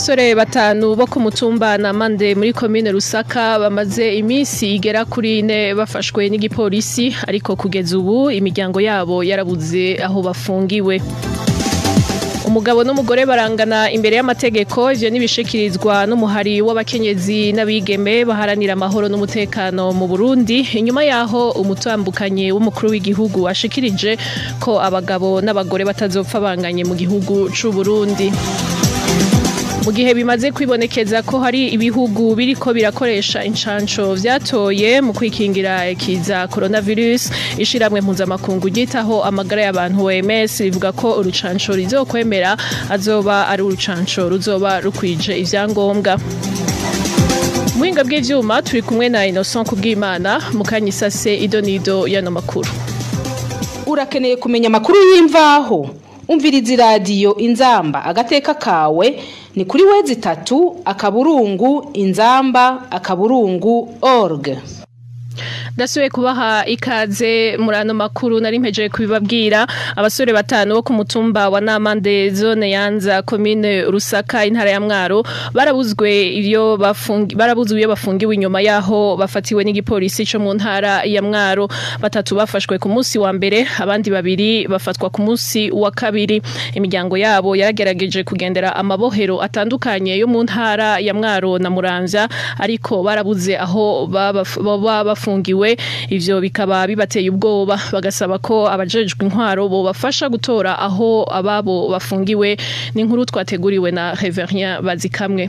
abasore batanu bo ku mutumba na mande muri komine rusaka bamaze iminsi igera kuri ine bafashwe n'igipolisi ariko kugeza ubu imiryango yabo yarabuze aho bafungiwe umugabo n'umugore barangana imbere y'amategeko ivyo nibishikirizwa n'umuhari w'abakenyezi n'abigeme baharanira amahoro n'umutekano mu Burundi inyuma yaho umutambukanye w'umukuru w'igihugu ashikirije ko abagabo n'abagore batazopfa banganye mu gihugu c'u Burundi mu gihe bimaze kwibonekeza ko hari ibihugu biriko birakoresha incanco vyatoye mu kwikingira ikiza coronavirus ishiramwe mpuzamakungu ryitaho amagara y'abantu OMS rivuga ko urucanco rizokwemera azoba ari urucanco ruzoba rukwije ivyangombwa muhinga bw'ivyuma turi kumwe na Innocent Kubwimana mukanyisase idonido yano makuru urakeneye kumenya amakuru y'imvaho umviriza iradiyo inzamba agateka kawe ni kuri wezi itatu akaburungu inzamba akaburungu org ndasubiye kubaha ikaze muri ano makuru nari mpejeje kubibabwira abasore batanu bo ku mutumba wa Namande zone yanza komine Rusaka intara ya Mwaro barabuzwe iyo bafungi barabuzwe iyo bafungiwe inyuma yaho bafatiwe n'igipolisi cyo mu ntara ya Mwaro batatu bafashwe ku munsi wa mbere abandi babiri bafatwa ku munsi wa kabiri imiryango yabo yaragerageje kugendera amabohero atandukanye yo mu ntara ya Mwaro na Muramvya ariko barabuze aho baba bafungiwe ivyo bikaba bibateye ubwoba bagasaba ko abajejwe intwaro bo bafasha gutora aho ababo bafungiwe ni inkuru twateguriwe na Reverien Bazikamwe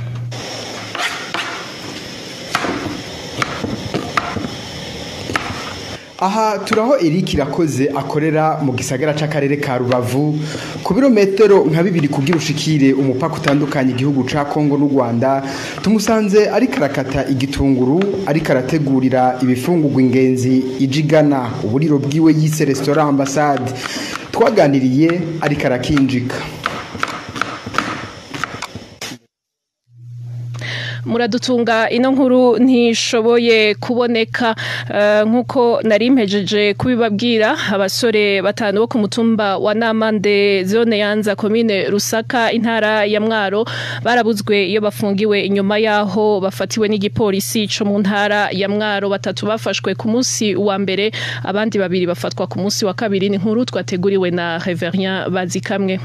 aha turaho Eric irakoze akorera mu gisagara c'akarere ka Rubavu ku birometero nka bibiri kugira ushikire umupaka utandukanye igihugu ca Kongo n'u Rwanda tumusanze ari karakata igitunguru ari karategurira ibifungurwa ingenzi ijigana uburiro bwiwe yise restaurant ambassade twaganiriye ari karakinjika muradutunga ino nkuru ntishoboye kuboneka nk'uko nari mpejeje kubibabwira abasore batanu bo ku mutumba wa Namande zone yanza komine Rusaka intara ya Mwaro barabuzwe iyo bafungiwe inyuma yaho bafatiwe n'igipolisi cyo mu ntara ya Mwaro batatu bafashwe ku munsi wa mbere abandi babiri bafatwa ku munsi wa kabiri ni nkuru twateguriwe na Reverien Bazikamwe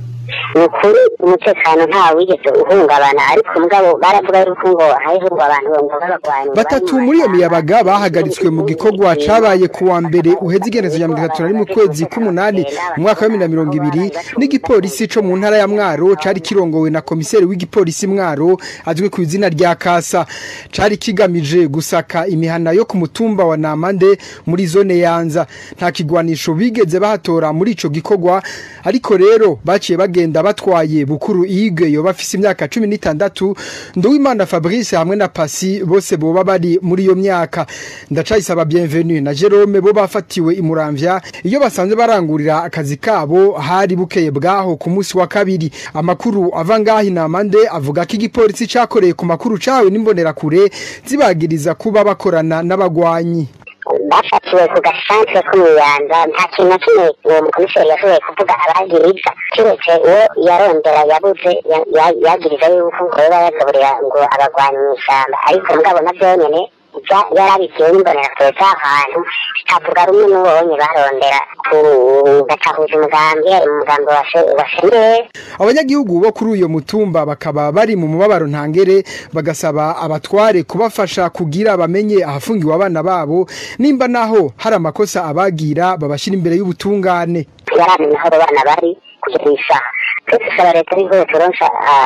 ni ukuri umutekano nta wigeze uhungabana ariko mugabo baravuga yuko ngo hariho ngo abantu ngo babagwanya batatu muri iyo miyabaga bahagaritswe mu gikorwa cabaye ku wa mbere uheze igenezo ya mirongo itatu na rimwe ukwezi k'umunani mu mwaka wa bibiri na mirongo ibiri n'igipolisi co mu ntara ya mwaro cari kirongowe na komiseri w'igipolisi mwaro azwi ku izina rya kasa cari kigamije gusaka imihana yo ku mutumba wa namande muri zone yanza nta kigwanisho bigeze bahatora muri ico gikorwa ariko rero baciye bagenda batwaye bukuru igwe yo bafise imyaka 16 Nduwimana Fabrice hamwe na Pasi bose boba bari muri iyo myaka ndacayisaba bienvenue na Jerome bo bafatiwe imuramvya iyo basanze barangurira akazi kabo hari bukeye bwaho ku munsi wa kabiri amakuru ava ngahi namande avuga ko igipolisi cakoreye ku makuru cawe n'imbonera kure zibagiriza kuba bakorana n'abagwanyi bafatiwe ku gasantere ko mw'iyanza nta kintu na kimwe uwo mukomiseri yashoboye kuvuga abagiriza kiretse uwo yarondera yabuze yagiriza yuko ngo yoba yagaburira ngo abagwanyi mw'ishyamba ariko mugabo navyo nyene yarabitiwe n'imbonerakure z'ahantu zitavuga rumwe n'ubonye barondera kugacahuza umugambi umugambi wa seneri abanyagihugu bo kuri uyo mutumba bakaba bari mu mubabaro ntangere bagasaba abatware kubafasha kugira bamenye ahafungiwe abana babo nimba naho hari amakosa abagira babashyira imbere y'ubutungane yaramenya aho abo bana bari kugeza isaha twese usaba leta ariho turonsa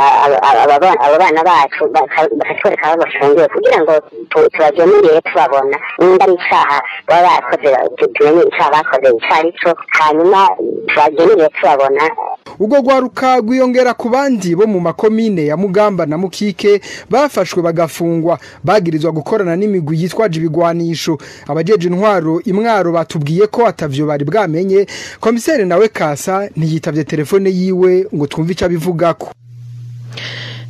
abo bana bacu bakatwereka aho bafungiwe kugira ngo tubagemurire tubabona nimba ari icaha baba bakoze tumenye icaha bakoze ico ari co hanyuma tubagemurire tubabona ubwo rwaruka rwiyongera ku bandi bo mu makomine ya mugamba na mukike bafashwe bagafungwa bagirizwa gukorana n'imigwi yitwaje ibigwanisho abajeje intwaro imwaro batubwiye ko atavyo bari bwamenye komiseri nawe kasa ntiyitavye telefone yiwe ngo twumve ico abivugako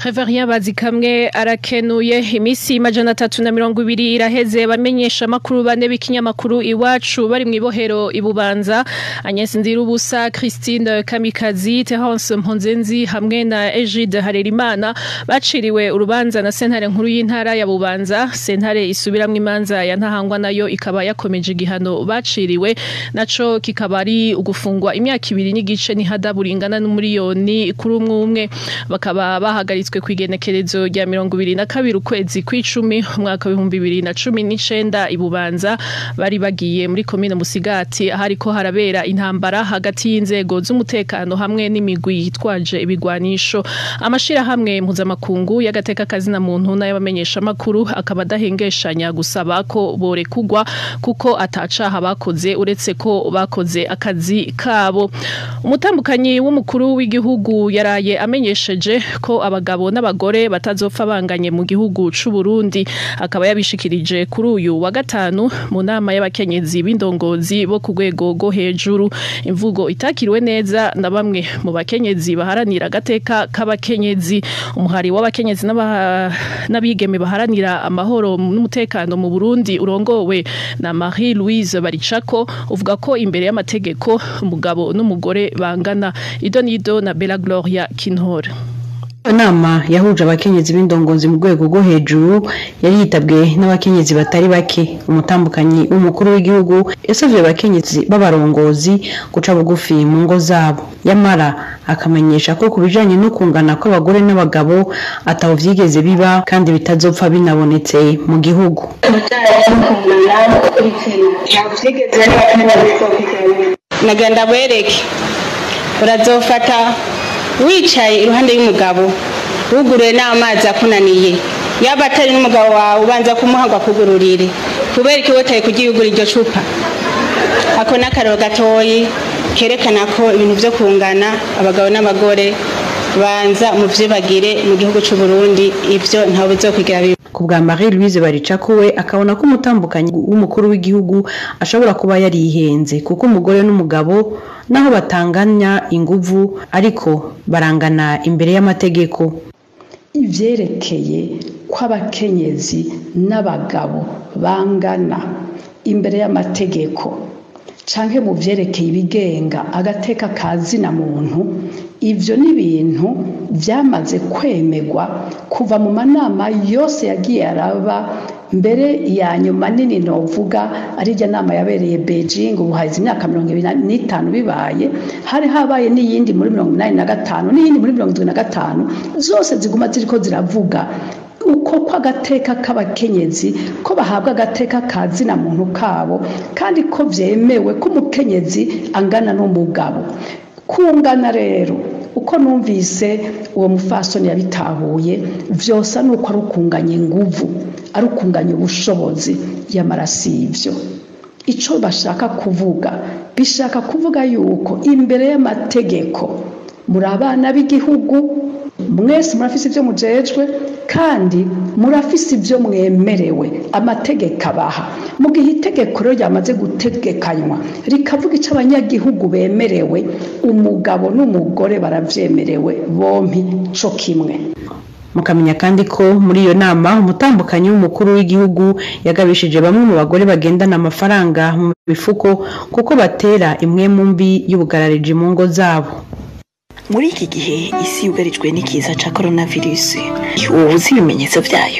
Reverien Bazikamwe arakenuye imisi majana atatu na mirongo ibiri iraheze bamenyesha makuru bane b'ikinyamakuru iwacu bari mwibohero ibubanza Agnes Ndirubusa Christine Kamikazi Terence Mponzenzi hamwe na Egide Harerimana baciriwe urubanza na sentare nkuru y'intara ya Bubanza sentare isubiramwe imanza ya ntahangwa nayo ikaba yakomeje igihano baciriwe naco kikaba ari ugufungwa imyaka ibiri n'igice n'ihadaburingana n'umuriyoni kuri umwe umwe bakaba bahagaritswe ku igenekerezo rya mirongo ibiri na kabiri ukwezi kw'icumi umwaka w'ibihumbi bibiri na cumi n'icenda ibubanza bari bagiye muri komine musigati ahariko harabera intambara hagati y'inzego z'umutekano hamwe n'imigwi yitwaje ibigwanisho amashirahamwe mpuzamakungu y'agateka kazina muntu n'ay'abamenyesha makuru akaba adahengeshanya gusaba ko borekugwa kuko atacaha bakoze uretse ko bakoze akazi kabo umutambukanyi w'umukuru w'igihugu yaraye amenyesheje ko abagabo n'abagore batazopfa banganye mu gihugu c'u Burundi akaba yabishikirije kuri uyu wa gatanu mu nama y'abakenyezi b'indongozi bo ku rwego rwo hejuru imvugo itakiriwe neza na bamwe mu bakenyezi baharanira agateka k'abakenyezi umuhari w'abakenyezi n'abigeme baharanira amahoro n'umutekano mu Burundi urongowe na Marie Louise Baricako uvuga ko imbere y'amategeko umugabo n'umugore bangana idonido na Bella Gloria Kinhora Inama yahuje abakenyezi b'indongozi mu rwego rwo hejuru yari yitabwe n'abakenyezi batari bake umutambukanyi w'umukuru w'igihugu yasavye abakenyezi b'abarongozi guca bugufi mu ngo zabo yamara akamenyesha ko ku bijanye no kungana kw'abagore n'abagabo ataho vyigeze biba kandi bitazopfa binabonetse mu gihugu nagenda bwereke urazofata wicaye iruhande y'umugabo wuguruye n'amazi akunaniye yaba atari n'umugabo wawe ubanza kumuhagwa kugururire kubera iki wotaye kugiyugura iryo cupa ako n'akararo gatoyi kerekana ko ibintu byo kungana abagabo n'abagore banza muvyibagire mu gihugu c'u Burundi ivyo ntawe bizokwigira biba ku bwa Marie Louise Baricako we akabona ko umutambukanyi w'umukuru w'igihugu ashobora kuba yarihenze kuko umugore n'umugabo naho batanganya inguvu ariko barangana imbere y'amategeko ivyerekeye ko abakenyezi n'abagabo bangana imbere y'amategeko canke mu vyerekeye ibigenga agateka kazina muntu ivyo ni ibintu vyamaze kwemegwa kuva mu manama yose yagiye araba mbere ya nyuma nini novuga ari rya nama yabereye Beijing ubu hazi imyaka mirongo ibiri n'itanu bibaye hari habaye n'iyindi muri mirongo inani na gatanu n'iyindi muri mirongo indwi na gatanu zose ziguma ziriko ziravuga uko kw'agateka k'abakenyezi ko bahabwa agateka ka zina muntu kabo kandi ko vyemewe ko umukenyezi angana n'umugabo kungana rero uko numvise uwo mufasoni yabitahuye vyose ni uko ari ukunganya inguvu ari ukunganya ubushobozi yamara si ivyo ico bashaka kuvuga bishaka kuvuga yuko imbere y'amategeko muri abana b'igihugu mwese murafise ibyo mujejwe kandi murafise ibyo mwemerewe amategeko abaha mu gihe itegeko rero ryamaze gutegekanywa rikavuga icyo abanyagihugu bemerewe umugabo n'umugore baravyemerewe bompi co kimwe mukamenya kandi ko muri iyo nama umutambukanyi w'umukuru w'igihugu yagabishije bamwe mu bagore bagendana amafaranga mu mifuko kuko batera imwe mu mbi y'ubugarariji mu ngo zabo muri iki gihe isi yugarijwe n'ikiza cya coronavirus ubu uzi ibimenyetso byayo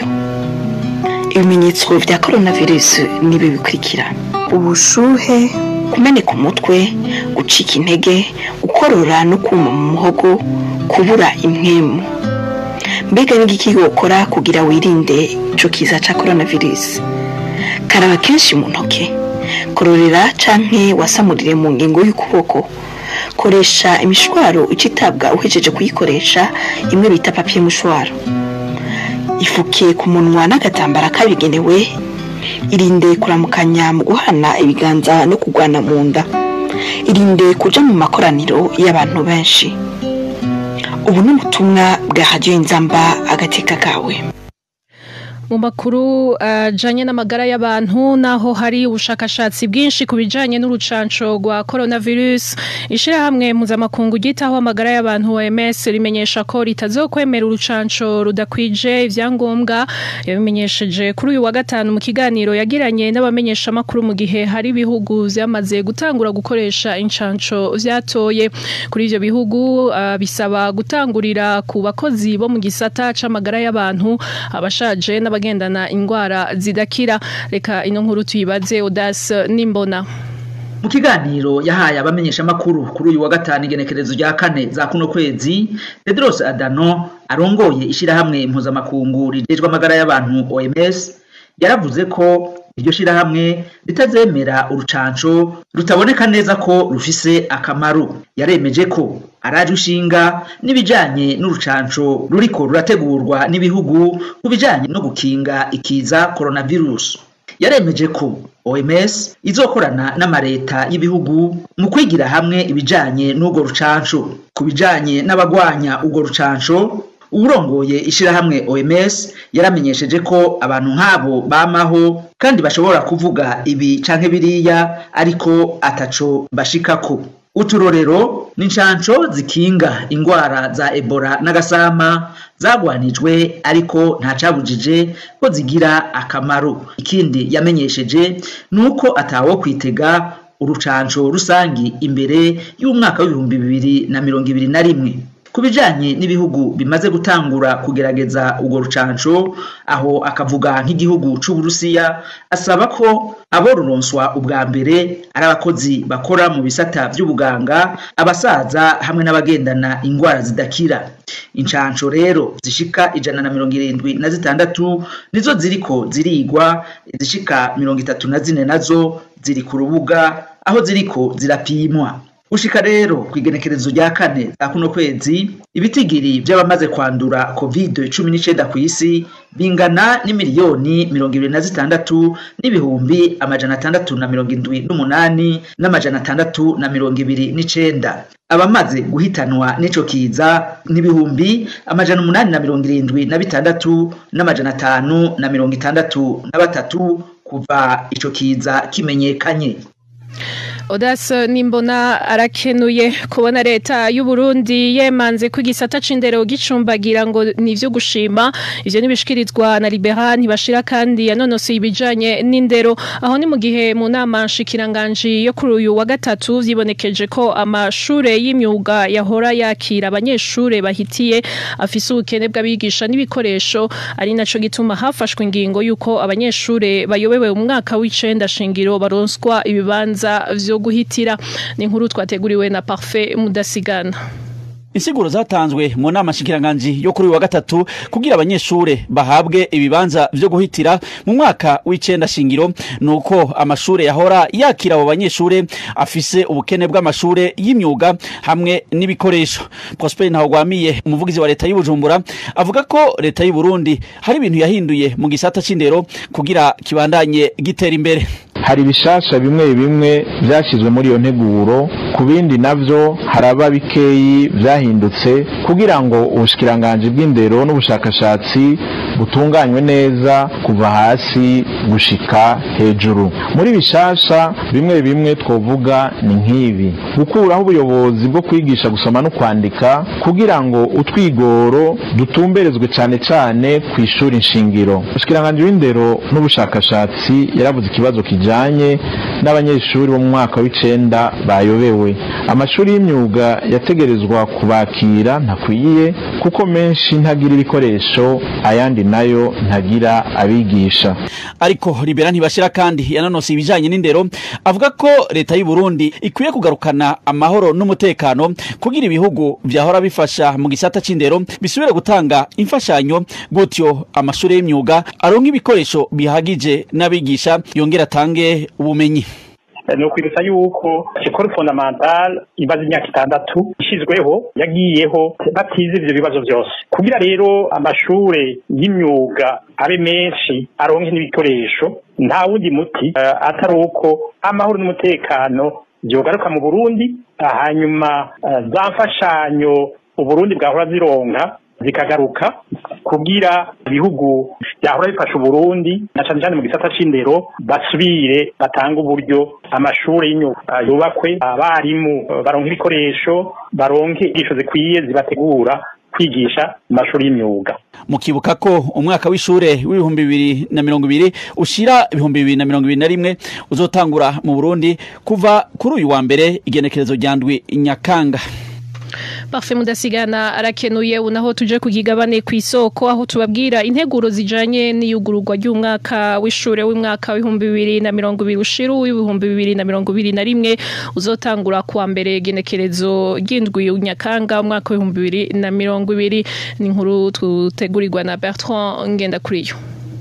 ibimenyetso bya coronavirus nibi bikurikira ubushuhe kumeneka umutwe gucika intege gukorora no kuma mu muhogo kubura impwemu mbega n'igiki wokora kugira wirinde ico kiza cya coronavirus karaba kenshi mu ntoke kororera canke wasamurire mu ngingo y'ukuboko koresha imishwaro ucitabwa uhejeje kuyikoresha imwe bita papiye mushwaro ifuke ku munwa n'agatambara kabigenewe irinde kuramukanya mu guhana ibiganza no kugwana mu nda irinde kuja mu makoraniro y'abantu benshi ubu ni ubutumwa bwa radiyo inzamba agateka kawe mu makuru ajanye n'amagara y'abantu naho hari ubushakashatsi bwinshi ku bijanye n'urucanco rwa coronavirus ishirahamwe mpuzamakungu ryitaho amagara y'abantu OMS rimenyesha ko ritazokwemera urucanco rudakwije ivyangombwa yabimenyesheje kuri uyu wa gatanu mu kiganiro yagiranye n'abamenyesha makuru mu gihe hari ibihugu vyamaze gutangura gukoresha incanco vyatoye kuri ivyo bihugu uh, bisaba gutangurira ku bakozi bo mu gisata c'amagara y'abantu abashaje n'abagendana indwara zidakira reka ino nkuru tuyibaze Audace Nimbona mu kiganiro yahaye abamenyesha makuru kuri uyu wa gatanu igenekerezo rya kane za kuno kwezi Tedros Adano arongoye ishirahamwe mpuzamakungu rijejwe amagara y'abantu OMS yaravuze ko iryo shirahamwe ritazemera urucanco rutaboneka neza ko rufise akamaro yaremeje ko araje ushinga n'ibijanye n'urucanco ruriko rurategurwa n'ibihugu ku bijanye no gukinga ikiza coronavirus yaremeje ko OMS izokorana n'amareta y'ibihugu mu kwigira hamwe ibijanye n'urwo rucanco ku bijanye n'abagwanya urwo rucanco uwurongoye ishirahamwe OMS yaramenyesheje ko abantu nk'abo bamaho kandi bashobora kuvuga ibi canke biriya ariko ataco bashikako uturorero n'incanco zikinga ingwara za Ebola n'agasama zagwanijwe ariko nta cabujije ko zigira akamaro ikindi yamenyesheje nuko atawo kwitega urucanco rusangi imbere y'umwaka w'ibihumbi bibiri na mirongo ibiri na rimwe ku bijanye n'ibihugu bimaze gutangura kugerageza urwo rucanco aho akavuga nk'igihugu c'uburusiya asaba ko abo ruronswa ubwa mbere ari abakozi bakora mu bisata vy'ubuganga abasaza hamwe n'abagendana ingwara zidakira incanco rero zishika ijana na mirongo irindwi na zitandatu nizo ziriko zirigwa izishika mirongo itatu na zine nazo ziri ku rubuga aho ziriko zirapimwa ushika rero kwigenekerezo rya kane za kuno kwezi ibitigiri vy'abamaze kwandura covid cumi n'icenda kw'isi bingana n'imiliyoni mirongo ibiri na zitandatu n'ibihumbi amajana atandatu na mirongo indwi n'umunani n'amajana atandatu na mirongo ibiri n'icenda abamaze guhitanwa n'ico kiza n'ibihumbi amajana umunani na mirongo irindwi na bitandatu n'amajana atanu na mirongo itandatu na batatu kuva ico kiza kimenyekanye Audace Nimbona arakenuye kubona leta y'u Burundi yemanze ko igisata c'indero gicumbagira ngo nivyo gushima ivyo nibishikirizwa na Liberan ntibashira kandi yanonosoye ibijanye n'indero aho ni mu gihe mu nama nshikiranganje yo kuri uyu wa gatatu vyibonekeje ko amashure y'imyuga yahora yakira abanyeshure bahitiye afise ubukene bw'abigisha n'ibikoresho ari naco gituma hafashwe ingingo yuko abanyeshure bayobewe mu mwaka w'icenda shingiro baronswa ibibanza vyo guhitira ni inkuru twateguriwe na Parfait Mudasigana insiguro zatanzwe mu nama nshikiranganji yo kuri uyu wa gatatu kugira abanyeshure bahabwe ibibanza vyo guhitira mu mwaka w'icenda shingiro nuko amashure yahora yakira abo banyeshure afise ubukene bw'amashure y'imyuga hamwe n'ibikoresho Prosper Ntahogwamiye umuvugizi wa leta y'Ubujumbura avuga ko leta y'u Burundi hari ibintu yahinduye mu gisata c'indero kugira kibandanye gitera imbere hari ibishasha bimwe bimwe byashyizwe muri iyo nteguro ku bindi navyo haraba bikeyi vyahindutse kugira ngo ubushikiranganji bw'indero n'ubushakashatsi butunganywe neza kuva hasi gushika hejuru muri bishasha bimwe bimwe twovuga ni nk'ibi gukuraho ubuyobozi bwo kwigisha gusoma no kwandika kugira ngo utwigoro dutumberezwe cane cane ku ishuri nshingiro ubushikiranganji w'indero n'ubushakashatsi yaravuze ikibazo kijanye n'abanyeshuri bo mu mwaka w'icenda bayobewe amashuri y'imyuga yategerezwa kubakira ntakwiye kuko menshi ntagira ibikoresho ayandi nayo ntagira abigisha ariko libera ntibashira kandi yanonose ibijanye n'indero avuga ko leta y'u Burundi ikwiye kugarukana amahoro n'umutekano kugira ibihugu vyahora bifasha mu gisata c'indero bisubire gutanga imfashanyo gutyo amashuri y'imyuga aronka ibikoresho bihagije n'abigisha yongera atange ubumenyi ni ukwibutsa yuko ekoro fondamentale imaze imyaka itandatu ishyizweho yagiyeho batize ivyo bibazo byose kugira rero amashure y'imyuga abe menshi aronke n'ibikoresho nta wundi muti uh, atari uko amahoro n'umutekano vyogaruka mu burundi hanyuma uh, za mfashanyo uburundi bwahora zironka zikagaruka kugira ibihugu byahora bifasha uburundi na cane cane mu gisata c'indero basubire batanga uburyo amashuri y'imyuga yubakwe abarimu baronke ibikoresho baronke inyigisho zikwiye zibategura kwigisha mu mashuri y'imyuga mukibuka ko umwaka w'ishure w'ibihumbi bibiri na mirongo ibiri ushira ibihumbi bibiri na mirongo ibiri na rimwe uzotangura mu burundi kuva kuri uyu wa mbere igenekerezo rya ndwi nyakanga Parfait mudasigana arakenuye unaho tuje kugigabane ku isoko aho tubabwira integuro zijanye n'iyugururwa ry'umwaka w'ishure w'umwaka w'ibihumbi bibiri na mirongo ibiri ushiru w'ibihumbi bibiri na mirongo ibiri na rimwe uzotangura kuwa mbere genekerezo ry'indwi nyakanga umwaka w'ibihumbi bibiri na mirongo ibiri ni inkuru tutegurirwa na Bertrand Ngendakuriyo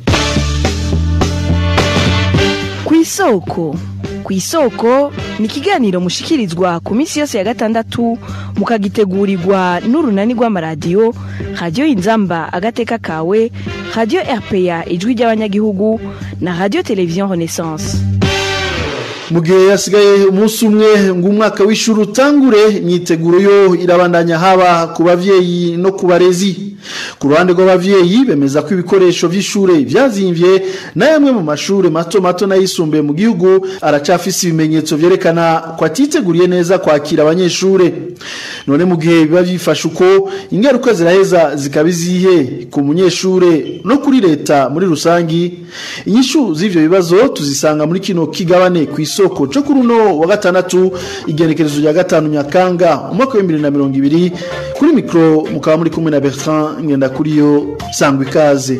ku isoko ku isoko ni ikiganiro mushikirizwa ku minsi yose ya gatandatu mukagitegurirwa n'urunani rw'amaradiyo radiyo inzamba agateka kawe radiyo rpa ijwi ry'abanyagihugu na radiyo televiziyo renaissance mu gihe hasigaye umunsi umwe ngo umwaka w'ishuri utangure imyiteguro yo irabandanya haba ku bavyeyi no ku barezi ku ruhande rw'abavyeyi bemeza ko ibikoresho vy'ishure vyazimvye na yamwe mu mashure mato mato n'ayisumbuye mu gihugu aracafise ibimenyetso vyerekana ko atiteguriye neza kwakira abanyeshure none mu gihe biba vyifashe uko ingaruka ziraheza zikaba izihe ku munyeshure no kuri leta muri rusangi inyishu z'ivyo bibazo tuzisanga muri kino kigabane ku isoko cyo kuri uno wa gatandatu igenekerezo rya gatanu nyakanga umwaka wa bibiri na mirongo ibiri kuri mikoro mukaba muri kumwe na bertrand ngendakuriyo sangwa ikaze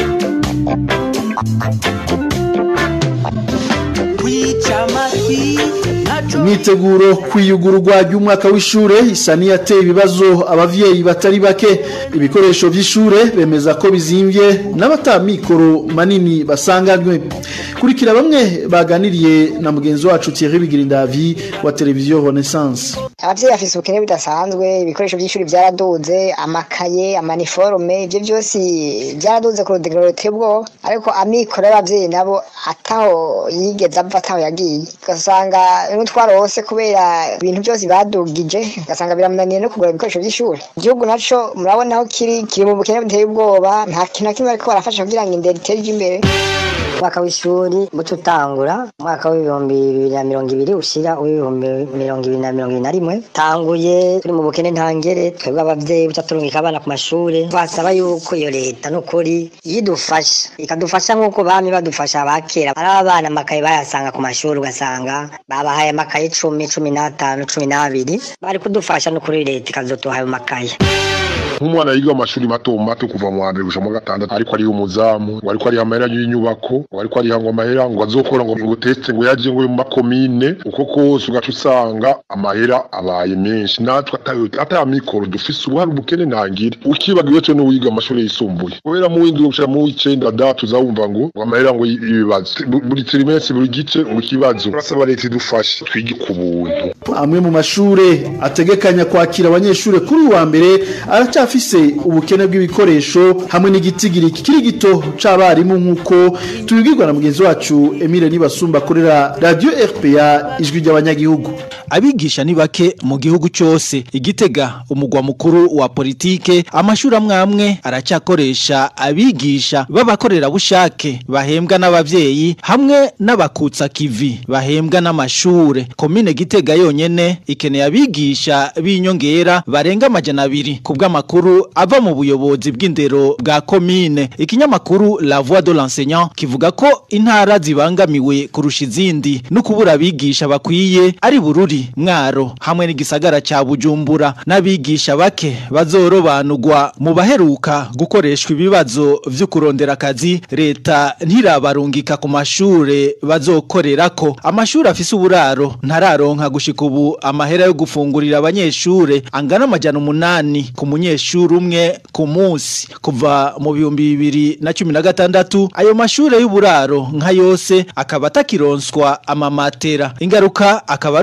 imyiteguro kwiyugururwa ry'umwaka w'ishure isa n'iyateye ibibazo abavyeyi batari bake ibikoresho vy'ishure bemeza ko bizimvye n'abatamikoro manini basanganywe kurikira bamwe baganiriye na mugenzi wacu Thierry Bigirindavi wa televiziyo Renaissance abavyeyi bafise ubukene budasanzwe ibikoresho vy'ishuri vyaraduze amakaye amaniforme ivyo vyose vyaraduze ku rudegero ruteye ubwoba ariko amikoro y'abavyeyi nabo ataho yigeze ava ataho yagiye ugasanga n'utwarose kubera ibintu byose badugije ugasanga biramunaniye no kugura ibikoresho vy'ishuri igihugu naco murabona aho kiri kiri mu bukene buteye ubwoba nta kintu na kimwe bariko barafasha kugira ngo indero itere imbere umwaka w'ishuri muco utangura umwaka w'ibihumbi bibiri na mirongo ibiri ushira uw'ibihumbi mirongo ibiri na mirongo ibiri na rimwe tanguye turi mu bukene ntangere twebwe abavyeyi buca turungika abana ku mashure twasaba yuko iyo leta n'ukuri yidufasha ikadufasha nk'uko bami badufasha abakera ari abana amakaye bayasanga ku mashuri ugasanga babahaye amakaye cumi cumi n'atanu cumi n'abiri bari kudufasha n'ukuri leta ikazotuha ayo makaye nk'umwana yiga amashuri mato mato kuva mu wa mbere gushika mu gatandatu ariko ariho umuzamu ngo ariko ariho amahera y'inyubako ngo ariko ariho ngo amahera ngo azokora ngo ngo teste ngo yaje ngo mu makomine uko kose ugaca usanga amahera abaye menshi natwe ataya mikoro dufise ubu hari ubukene ntangire ukibagiwe cyo n'uwiga amashuri yisumbuye kubera mu w'indwi gushira mu w'icenda da tuzawumva ngo ngo amahera ngo ibibazo buri trimestre buri gice ngo ikibazo turasaba leta idufashe twige ku buntu amwe mu mashure ategekanya kwakira abanyeshure kuri uwa mbere araca afise ubukene bw'ibikoresho hamwe n'igitigiri kikiri gito c'abarimu nk'uko tubibwirwa na mugenzi wacu Emile Nibasumba akorera Radio RPA ijwi ry'abanyagihugu abigisha ni bake mu gihugu cyose igitega umugwa mukuru wa politike amashuri amwe amwe aracyakoresha abigisha b'abakorerabushake bahembwa n'abavyeyi hamwe n'abakutsa kivi bahembwa n'amashure komine gitega yonyene ikeneye abigisha b'inyongera barenga amajana abiri ku bw'amakuru ava mu buyobozi bw'indero bwa komine ikinyamakuru la voix de l'enseignant kivuga ko intara zibangamiwe kurusha izindi no kubura abigisha bakwiye ari bururi mwaro hamwe n'igisagara ca bujumbura n'abigisha bake bazorobanurwa mu baheruka gukoreshwa ibibazo vyo kurondera akazi leta ntirabarungika ku mashure bazokorerako amashuri afise uburaro ntararonka gushika ubu amahera yo gufungurira abanyeshure angana amajana umunani ku munyeshuri umwe ku munsi kuva mu bihumbi bibiri na cumi na gatandatu ayo mashure y'uburaro nka yose akaba atakironswa amamatera ingaruka akaba ari uko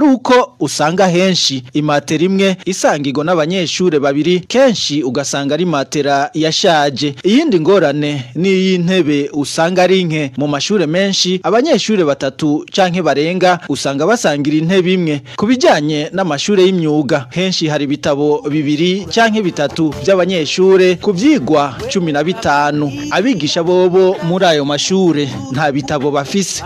kuko usanga henshi imatera imwe isangirwa n'abanyeshure babiri kenshi ugasanga ari matera yashaje iyindi ngorane ni iy'intebe usanga ari nke mu mashure menshi abanyeshure batatu canke barenga usanga basangira intebe imwe ku bijanye n'amashure y'imyuga henshi hari ibitabo bibiri canke bitatu by'abanyeshure ku vyigwa cumi na bitanu abigisha bobo muri ayo mashure nta bitabo bafise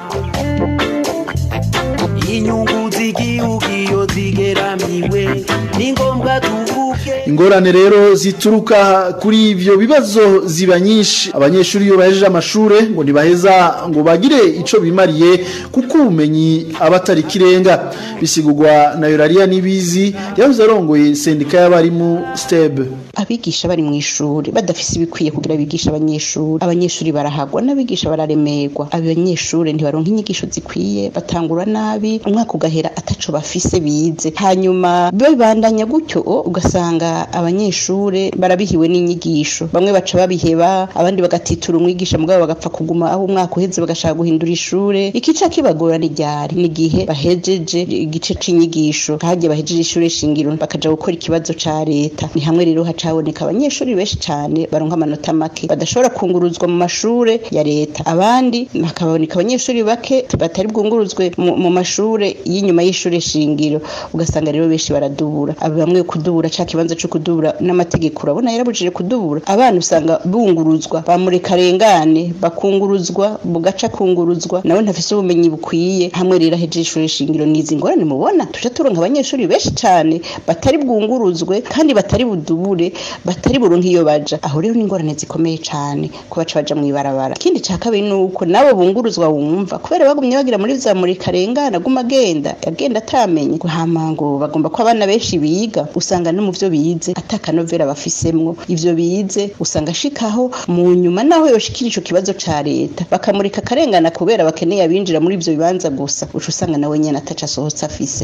inyungu z'igihugu iyo zigeramiwe ni ngombwa tuvuge ingorane rero zituruka kuri ivyo bibazo ziba nyinshi abanyeshuri iyo bahejeje amashure ngo ntibaheza ngo bagire ico bimariye kuko ubumenyi aba atari kirenga bisigurwa na yorariya n'ibizi yahoze arongoye sendika y'abarimu steb abigisha bari mu ishuri badafise ibikwiye kugira bigisha abanyeshuri abanyeshuri barahagwa n'abigisha bararemerwa abanyeshuri ntibaronka inyigisho zikwiye batangura nabi umwaka ugahera ataco bafise bize hanyuma bibandanya gutyo ugasanga abanyeshuri barabihiwe n'inyigisho bamwe baca babiheba abandi bagatitura umwigisha mugabo bagapfa kuguma aho umwaka uheze bagashaka guhindura ishure ikica kibagora ni ryari ni igihe bahejeje igice c'inyigisho hagiye bahejeje ishure shingiro bakaja gukora ikibazo ca leta ni hamwe rero hacaboneka abanyeshuri benshi cane baronka amanota make badashobora kunguruzwa mu mashure ya leta abandi hakaboneka abanyeshuri bake batari bwunguruzwe mu mu mashure y'inyuma y'ishure shingiro ugasanga rero benshi baradubura bamwe kudubura ca kibanza co kudubura n'amategeko urabona yarabujije kudubura abana usanga bunguruzwa bamureka rengane bakunguruzwa bugaca kunguruzwa nawe ntafise ubumenyi bukwiye hamwe rero ahejeje ishure shingiro nizi ngorane mubona tuja turonka abanyeshuri benshi cane batari bwunguruzwe kandi batari budubure batari buronke iyo baja aho rero ni ingorane zikomeye cane ko baca baja mw'ibarabara ikindi ca kabiri ni uko nabo bunguruzwa wumva kubera bagumye bagira muri za murika rengane aguma agenda agenda atamenye hama ngo bagomba ko abana benshi biga usanga no mu vyo bize atakanovera bafisemwo ivyo bize usanga ashikaho mu nyuma naho yoshikira ico kibazo ca leta bakamurika akarengana kubera bakeneye abinjira muri ivyo bibanza gusa uca usanga nawe nyene ataca asohotse afise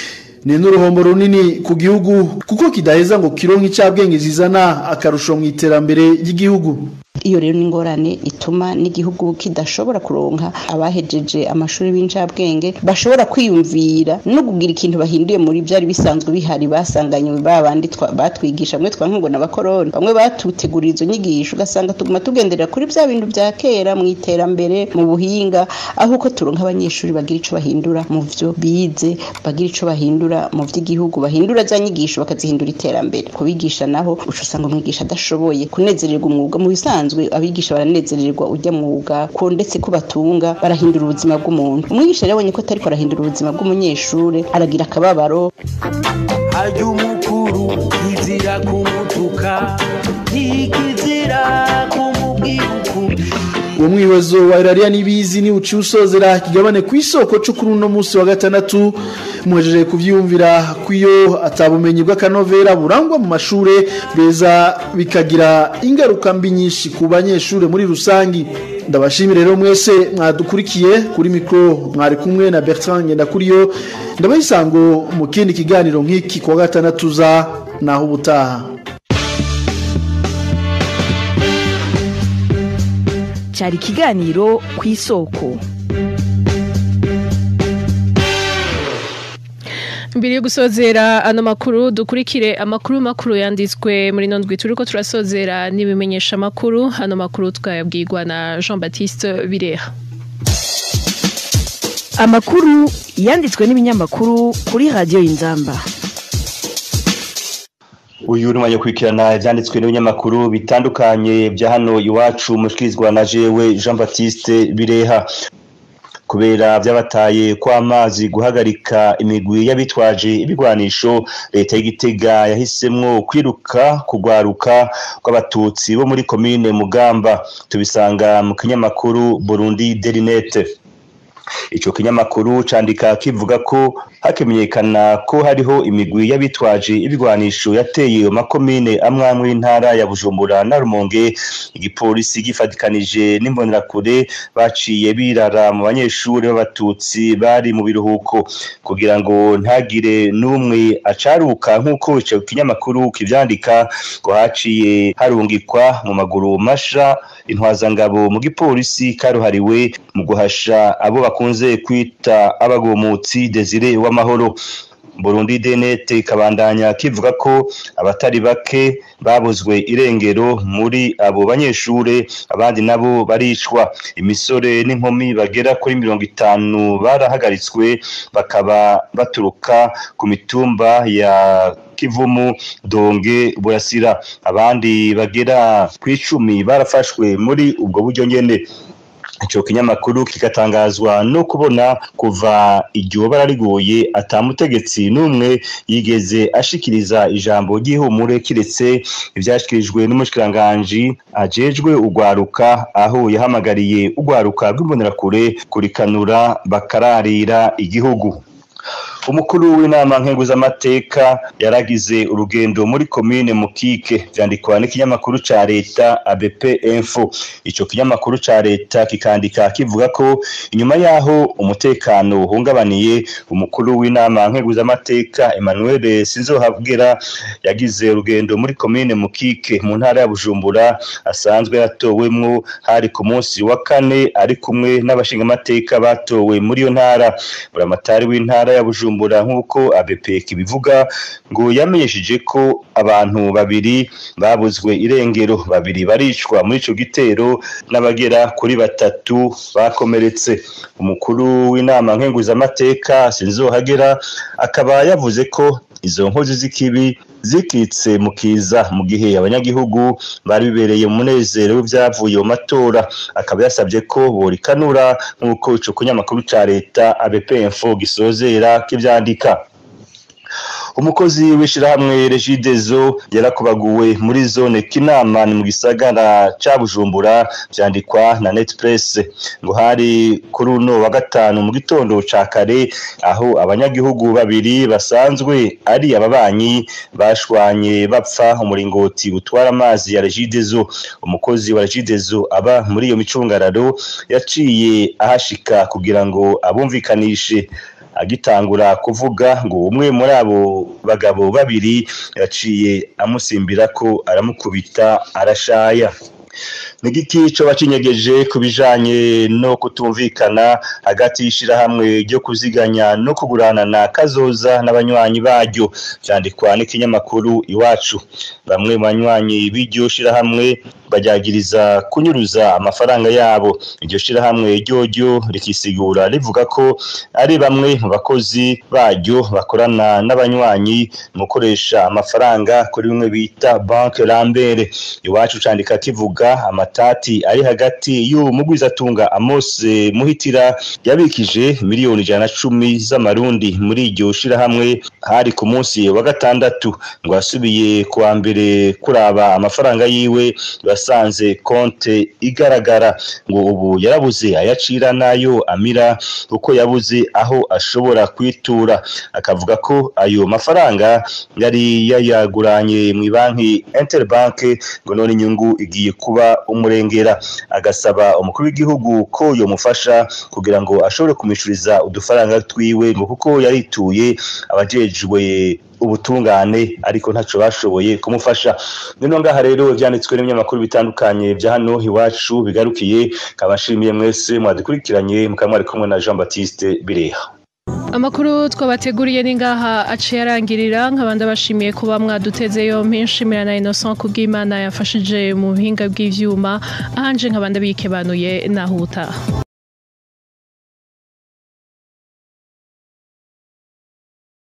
ni n'uruhombo runini ku gihugu kuko kidaheza ngo kironke icabwenge zizana akarusho mu iterambere ry'igihugu iyo rero ni ingorane ituma n'igihugu kidashobora kuronka abahejeje amashuri b'incabwenge bashobora kwiyumvira no kugira ikintu bahinduye muri byari bisanzwe bihari basanganye ba bandi twa- batwigisha bamwe twanka ngo n'abakoroni bamwe batutegurira izo nyigisho ugasanga tuguma tugenderera kuri bya bintu bya kera mu iterambere mu buhinga aho uko turonka abanyeshuri bagira ico bahindura mu vyo bize bagira ico bahindura mu vy'igihugu bahindura za nyigisho bakazihindura iterambere kubigisha naho uca usanga umwigisha adashoboye kunezererwa umwuga mu bisanzwe abigisha baranezererwa ujya mwuga ko ndetse ko batunga barahindura ubuzima bw'umuntu umwigisha rero abonye ko atariko arahindura ubuzima bw'umunyeshure aragira akababaro harya umukuru kizira kumutuka ntikizira kumubwira ukuri uwo mwibazo wa irariya n'ibizi ni uciye usozera ikigabane ku isoko cyo kuri uno munsi wa gatandatu muhejeje kuvyumvira ko iyo atabumenyi bw'akanovera burangwa mu mashure beza bikagira ingaruka mbi nyinshi ku banyeshure muri rusangi ndabashimire rero mwese mwadukurikiye kuri mikro mwari kumwe na Bertrand Ngendakuriyo ndabaha isango mu kindi kiganiro nk'iki kuwa gatandatu za naho ubutaha cyari ikiganiro ku isoko mbere yo gusozera ano makuru dukurikire amakuru makuru yanditswe muri nondwi turiko turasozera n'ibimenyesha amakuru ano makuru twayabwirwa na Jean Baptiste Bireha amakuru yanditswe n'ibinyamakuru kuri radiyo y'inzamba uyu ni umwanya wo kurikirana ibyanditswe n'ibinyamakuru bitandukanye bya hano iwacu mushikirizwa na jewe jean baptiste bireha kubera byabataye kw'amazi guhagarika imigwi y'abitwaje ibigwanisho leta y'igitega yahisemwo kwiruka kugwaruka kw'abatutsi bo muri komine mugamba tubisanga mu kinyamakuru burundi derinete ico kinyamakuru candika kivuga ko hakimenyekana ko hariho imigwi y'abitwaje ibigwanisho yateye amakomine amwe amwe y'intara ya Bujumbura na Rumonge igipolisi gifatikanije n'imbonerakure baciye birara mu banyeshuri b'abatutsi bari mu biruhuko kugira ngo ntagire n'umwe acaruka nk'uko ico kinyamakuru kivyandika ngo haciye harungikwa mu maguru masha intwazangabo mu gipolisi karuhariwe mu guhasha abo bakora bakunze kwita abagomutsi Desire w'amahoro Burundi Denet ikabandanya kivuga ko abatari bake babuzwe irengero muri abo banyeshure abandi nabo baricwa imisore n'inkumi bagera kuri mirongo itanu barahagaritswe bakaba baturuka ku mitumba ya Kivumu Donge Burasira abandi bagera ku icumi barafashwe muri ubwo buryo nyene ico kinyamakuru kigatangazwa no kubona kuva iryo bara riguye atamutegetsi n'umwe yigeze ashikiriza ijambo ry'ihumure kiretse ivyashikirijwe n'umushikiranganji ajejwe ugwaruka aho yahamagariye ugwaruka rw'imbonerakure kurikanura bakararira igihugu umukuru w'inama nkenguzamateka yaragize urugendo muri komine mukike vyandikwa n'ikinyamakuru ca leta ABP Info ico kinyamakuru ca leta kikandika kivuga ko inyuma yaho umutekano uhungabaniye umukuru w'inama nkenguzamateka Emmanuel Sinzohabwira yagize urugendo muri komine mukike mu ntara ya Bujumbura asanzwe yatowemwo hari ku munsi wa kane ari kumwe n'abashingamateka batowe muri iyo ntara buramatari w'intara ya Bujumbura Bujumbura nk'uko ABP kibivuga ngo yamenyesheje ko abantu babiri babuzwe irengero babiri baricwa muri ico gitero n'abagera kuri batatu bakomeretse umukuru w'inama nkenguzamateka sinzohagera akaba yavuze ko izo nkozi z'ikibi zikitse mu kiza mu gihe abanyagihugu bari bibereye mu munezero w'ivyavuye mu matora akaba yasabye ko borikanura nk'uko ico kinyamakuru ca leta ABP Info gisozera kivyandika umukozi w'ishirahamwe Regidezo yarakubaguwe muri zone Kinama ni mu gisagara ca Bujumbura vyandikwa na Netpress ngo hari kuri uno wa gatanu mu gitondo ca kare aho abanyagihugu babiri basanzwe ari ababanyi bashwanye bapfa umuringoti utwara amazi ya Regidezo umukozi wa Regidezo aba muri iyo micungararo yaciye ahashika kugira ngo abumvikanishe agitangura kuvuga ngo umwe muri abo bagabo babiri yaciye amusimbira ko aramukubita arashaya nigiki co bacinyegeje kubijanye no kutumvikana hagati y'ishirahamwe ryo kuziganya no kuguranana kazoza n'abanywanyi baryo vyandikwa n'ikinyamakuru iwacu bamwe mu banywanyi b'iryo shirahamwe baryagiriza kunyuruza amafaranga yabo iryo shirahamwe ryoryo rikisigura rivuga ko ari bamwe mu bakozi baryo bakorana n'abanywanyi mu gukoresha amafaranga kuri bimwe bita banke lambere iwacu candika kivuga amatati ari hagati y'uwo mugwizatunga Amose Muhitira yabikije miliyoni ijana na cumi z'amarundi muri iryo shirahamwe hari ku munsi wa gatandatu ngo asubiye kuwa mbere kuraba amafaranga yiwe basanze konte igaragara ngo ubu yarabuze ayacira nayo amira kuko yabuze aho ashobora kwitura akavuga ko ayo mafaranga yari yayaguranye mu banki Interbank ngo none inyungu igiye kuba umurengera agasaba umukuru w'igihugu ko yomufasha kugira ngo ashobore kumishuriza udufaranga twiwe ngo kuko yarituye abajejwe ubutungane ariko ntaco bashoboye kumufasha nino ngaha rero vyanditswe n'ibinyamakuru bitandukanye vya hano iwacu bigarukiye kabashimiye mwese mwadukurikiranye mukaba mwari kumwe na Jean Baptiste Bireha Amakuru twabateguriye ni ngaha aciye arangirira nkabanda bashimiye kuba mwaduteze yompi nshimira na Innocent kubw'Imana yafashije mu buhinga bw'ivyuma ahanje nkabanda bikebanuye naho utaha